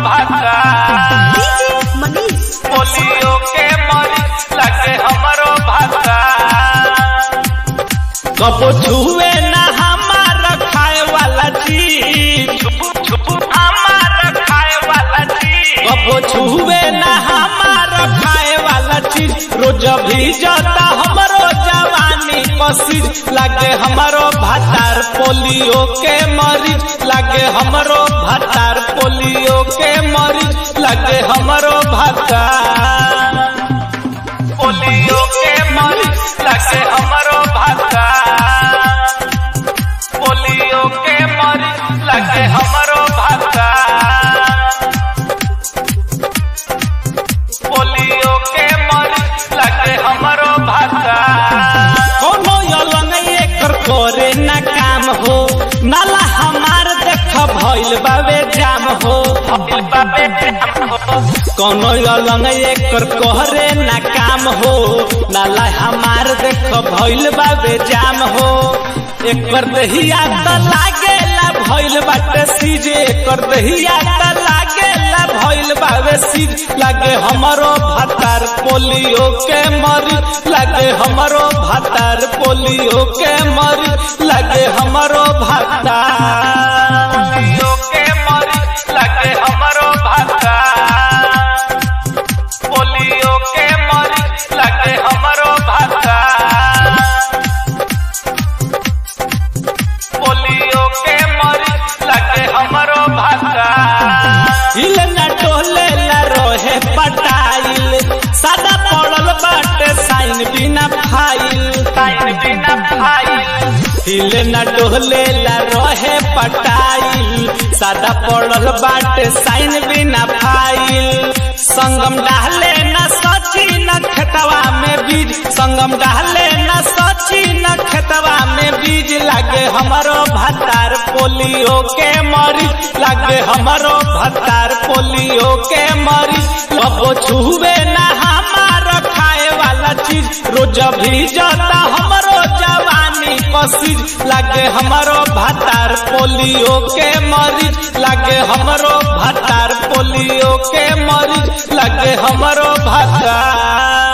भाता मनीष पोलियो के मरीज लगे हमरो भाता कबो छुए ना हमार खाए वाला चीज हमार खाए वाला चीज कबो छुए ना हमार खाए वाला चीज रोज भी जाता हमरो जवानी कसीज लागे हमरो भातार पोलियो के मरीज लागे हमरो भातार पोलियो के मरीज लागे हमरो भातार पोलियो के मरीज लगे हमरो भाता पोलियो के मरीज लगे हमरो भाता पोलियो के मरीज लगे हमरो भाता कोनो यलंग एकर करे ना काम हो नाला हमार देख भइल बावे जाम हो भइल बावे जाम हो कोनो अलंग एकर कहरे ना काम हो नाला हमार देख भइल बाबे जाम हो एकर दहिया त लागेला भइल बाटे सीज एकर दहिया त लागेला भइल बाबे सीज लागे हमरो भातार पोलियो के मरी लागे हमरो भातार पोलियो के मरी लागे हमरो भातार पोलियो के मरी लागे हमरो भातार पोलियो के मरीज लगे हमरो भाता पोलियो के मरीज लगे हमरो भाता हिल न टोले ला रोहे पटाइल सादा पड़ल बाटे साइन बिना फाइल साइन बिना फाइल हिल न डोले ला रोहे पटाइल सादा पड़ल बाटे साइन बिना फाइल संगम डाले न सची न खेतवा में बीज संगम डाले न सची न खेतवा में बीज लागे हमरो भतार पोलियो के मरी लागे हमरो भतार पोलियो के मरी कबो छुवे ना हमार खाए वाला चीज रोज भी जाता हमरो जवानी कसीज लागे हमरो भतार पोलियो के मरीज लागे हमरो भतार पोलियो के मरीज लागे हमरो भतार